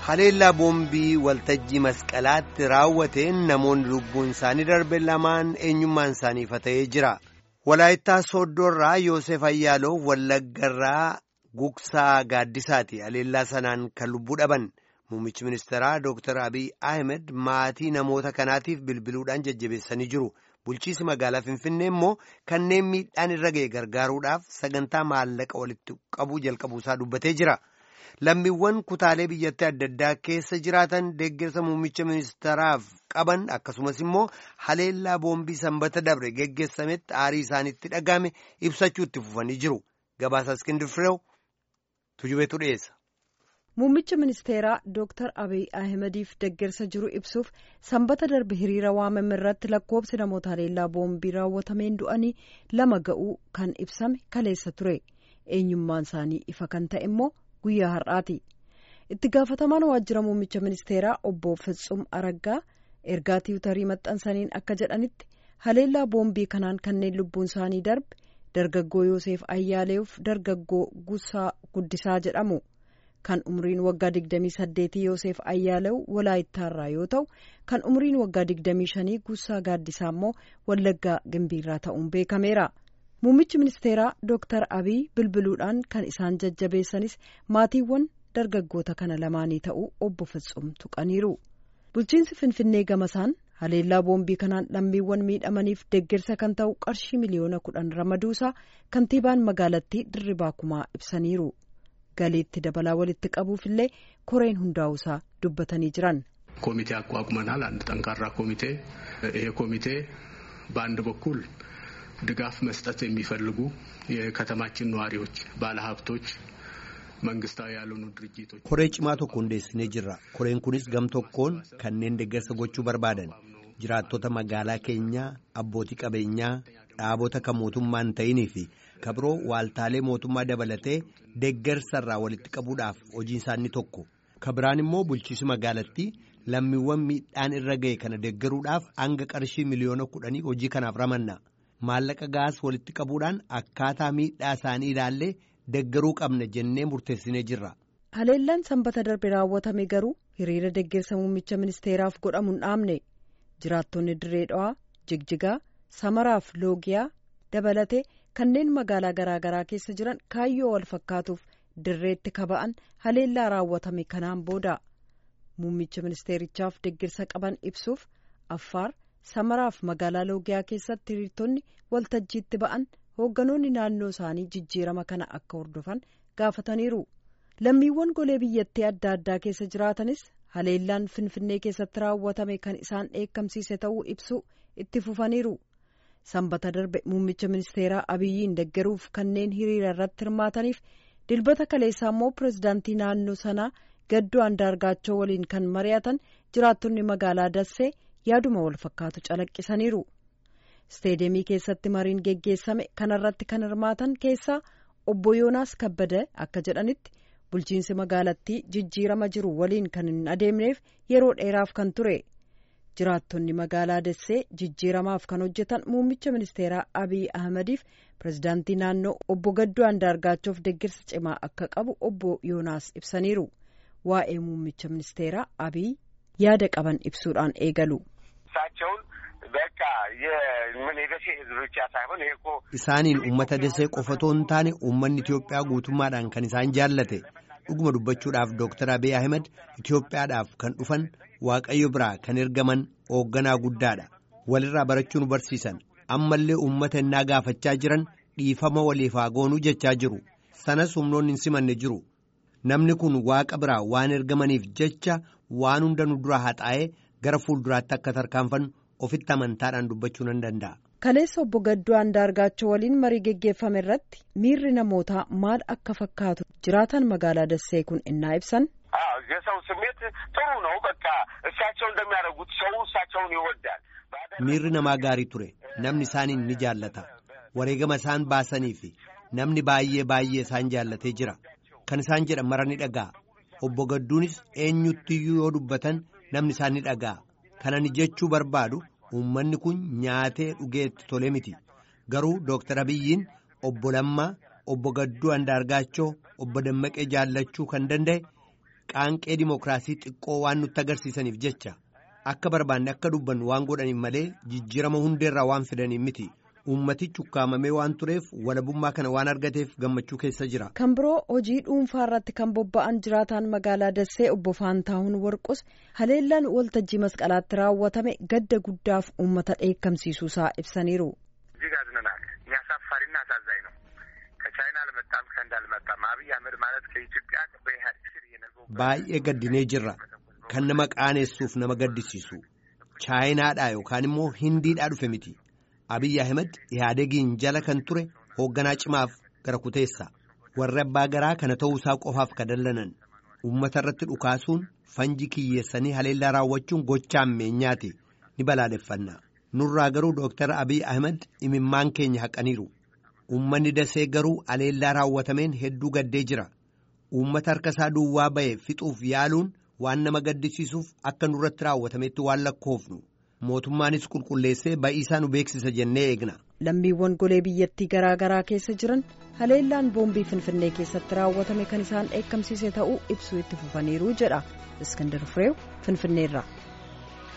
haleellaa boombii waltajjii masqalaatti raawwateen namoonni lubbuun isaanii darbe lamaan eenyummaan isaanii ifa ta'ee jira. Walaayittaa Sooddoorraa Yoosef Ayyaaloo Wallaggarraa Gugsaa Gaaddisaati haleellaa sanaan kan lubbuu dhaban. Muummichi ministeeraa Dr. Abiy Ahmed maatii namoota kanaatiif bilbiluudhaan jajjabeessanii jiru. Bulchiisi magaalaa Finfinnee immoo kanneen miidhaan irra ga'e gargaaruudhaaf sagantaa maallaqa walitti qabuu jalqabuusaa dubbatee jira. Lammiiwwan kutaalee biyyattii adda addaa keessa jiraatan deeggarsa muummicha ministeeraaf qaban akkasumas immoo haleellaa boombii sanbata dabre geggeessametti aarii isaanitti dhaga'ame ibsachuu itti fufanii jiru. Gabaasa Iskindir Fireew tujubeetu dhiyeessa. Muummicha ministeeraa Dr. Abiy Ahimadiif deeggarsa jiru ibsuuf sanbata darbe hiriira waamame irratti lakkoobsi namoota haleellaa boombii raawwatameen du'anii lama ga'uu kan ibsame kaleessa ture. Eenyummaan isaanii ifa kan ta'e immoo guyyaa har'aati. Itti gaafatamaan waajjira muummicha ministeeraa obbo Fitsum Araggaa ergaa tiwutarii maxxansaniin akka jedhanitti haleellaa boombii kanaan kanneen lubbuun isaanii darbe dargaggoo Yoosef Ayyaaleef dargaggoo Gusaa Guddisaa jedhamu. kan umriin waggaa 28 Yoosef Ayyaalew Walaayittaarraa yoo ta'u kan umriin waggaa 25 Gusaa Gaaddisaa immoo Wallaggaa Gimbiirraa ta'uun beekameera. Muummichi ministeeraa Dr. Abiy bilbiluudhaan kan isaan jajjabeessanis maatiiwwan dargaggoota kana lamaanii ta'uu obbo Fitsum tuqaniiru. Bulchiinsi Finfinnee gamasaan haleellaa boombii kanaan lammiiwwan miidhamaniif deeggarsa kan ta'u qarshii miliyoona kudhan ramaduusaa kantiibaan magaalattii Dirribaa Kumaa ibsaniiru. galiitti dabalaa walitti qabuufillee koreen hundaa'uusaa dubbatanii jiran. ኮሚቴ አቋቁመናል። አንድ ጠንካራ ኮሚቴ። ይሄ ኮሚቴ በአንድ በኩል ድጋፍ መስጠት የሚፈልጉ የከተማችን ነዋሪዎች፣ ባለሀብቶች፣ መንግስታዊ ያልሆኑ ድርጅቶች koree cimaa tokko hundeessinee jirra. koreen kunis gam tokkoon kanneen deeggarsa gochuu barbaadan jiraattota magaalaa keenyaa abbootii qabeenyaa dhaabota kan mootummaa hin ta'inii fi kabiroo waaltaalee mootummaa dabalatee deeggarsarraa walitti qabuudhaaf hojiin isaanii tokko kabiraan immoo bulchiinsi magaalattii lammiiwwan miidhaan irra ga'e kana deeggaruudhaaf hanga qarshii miliyoona kudhanii hojii kanaaf ramanna maallaqa gaas walitti qabuudhaan akkaataa miidhaa isaanii ilaallee deeggaruu qabna jennee murteessinee jirra. haleellaan sanbata darbe raawwatame garuu hiriira deeggarsa muummicha ministeeraaf godhamu hin dhaabne jiraattonni dirree dhawaa jigjigaa samaraaf loogiyaa dabalatee kanneen magaalaa garaagaraa keessa jiran kaayyoo wal fakkaatuuf dirreetti kaba'an haleellaa raawwatame kanaan booda muummicha ministeerichaaf deeggarsa qaban ibsuuf affaar samaraaf magaalaa loogiyaa keessatti hiriirtonni waltajjiitti ba'an hoogganoonni naannoo isaanii jijjiirama kana akka hordofan gaafataniiru lammiiwwan golee biyyattii adda addaa keessa jiraatanis haleellaan finfinnee keessatti raawwatame kan isaan dheekkamsiise ta'uu ibsu itti fufaniiru. sanbata darbe muummicha ministeeraa abiyyiin deeggaruuf kanneen hiriira irratti hirmaataniif dilbata kaleessaa immoo pirezidaantii naannoo sanaa gaddoo andaargaachoo waliin kan mari'atan jiraattonni magaalaa dassee yaaduma wal fakkaatu calaqqisaniiru. isteedemii keessatti mariin geggeessame kanarratti kan hirmaatan keessaa obbo yoonaas kabbada akka jedhanitti bulchiinsi magaalattii jijjiirama jiru waliin kan hin adeemneef yeroo dheeraaf kan ture. jiraattonni magaalaa dassee jijjiiramaaf kan hojjetan muummicha ministeeraa abiy ahmadiif pirezidaantii naannoo obbo gaddoo andaargaachoof deeggarsa cimaa akka qabu obbo yoonaas ibsaniiru waa'ee muummicha ministeeraa abiy yaada qaban ibsuudhaan eegalu. isaaniin uummata dasee qofatoo hin taane uummanni Itoophiyaa guutummaadhaan kan isaan jaallate dhuguma dubbachuudhaaf Dr. Abiy Ahmed Itoophiyaadhaaf kan dhufan. waaqayyo biraa kan ergaman hoogganaa guddaadha walirraa barachuu nu barsiisan ammallee uummata innaa gaafachaa jiran dhiifama waliif haa goonuu jechaa jiru sanas humnoonni hin simanne jiru namni kun waaqa biraa waan ergamaniif jecha waan hunda nu dura haxaa'ee gara fuulduraatti akka tarkaanfannu ofitti amantaadhaan dubbachuu nan danda'a. kaleessa obbo Gaddoo Andaargaachoo waliin marii geggeeffame irratti miirri namootaa maal akka fakkaatu jiraatan magaalaa Dassee kun innaa ibsan. የሰው ስሜት ጥሩ ነው። በቃ እሳቸው እንደሚያደርጉት ሰው እሳቸውን ይወዳል። miirri namaa gaarii ture namni isaaniin ni jaallata wareegama isaan baasanii fi namni baay'ee baay'ee isaan jaallatee jira kan isaan jedhan mara ni dhaga'a obbo Gadduunis eenyuttiyyuu yoo dubbatan namni isaan ni dhaga'a kanani jechuu barbaadu uummanni kun nyaatee dhugeetti tole miti garuu dooktar abiyyiin obbo Lammaa obbo Gadduu Andaargaachoo obbo Dammaqee jaallachuu kan danda'e qaanqee dimookiraasii xiqqoo waan nutti agarsiisaniif jecha akka barbaanne akka dubbannu waan godhaniif malee jijjiirama hundeerraa waan fidaniif miti. Uummatichi ukkaamamee waan tureef walabummaa kana waan argateef gammachuu keessa jira. Kan biroo hojii dhuunfaa irratti kan bobba'an jiraataan magaalaa Dassee obbo Faantaahun Warqus haleellaan waltajjii masqalaatti raawwatame gadda guddaaf uummata dheekkamsiisuusaa ibsaniiru. እጅግ አዝነናል። የሚያሳፋሪና አሳዛኝ ነው። ከቻይና አልመጣም ከህንድ አልመጣም። አብይ አህመድ ማለት ከኢትዮጵያ በኢህአዴግ ስር የነገው Baay'ee gaddinee jirra. Kan nama qaanessuuf nama gaddisiisu. Chaayinaadhaa yookaan immoo Hindiidhaa dhufe miti. Abiyyi Ahmed Ihaadegiin jala kan ture hoogganaa cimaaf gara kuteessa. Warri abbaa garaa kana ta'uusaa qofaaf ka dallanan. Uummata irratti dhukaasuun fanji kiyyeessanii haleellaa raawwachuun gochaa ammeenyaati. Ni balaaleffanna. Nurraa garuu Dooktar Abiyyi Ahmed imimmaan keenya haqaniiru. Uummanni dasee garuu haleellaa raawwatameen hedduu gaddee jira. Uummata harka isaa duwwaa ba'e fixuuf yaaluun waan nama gaddisiisuuf akka nurratti raawwatametti waan lakkoofnu. mootummaanis qulqulleessee ba'iisaa nu beeksisa jennee eegna. Lammiiwwan golee biyyattii garaa garaa keessa jiran haleellaan boombii Finfinnee keessatti raawwatame kan isaan dheekkamsiise ta'uu ibsuu itti fufaniiru jedha. Iskandar Fireew Finfinneerraa.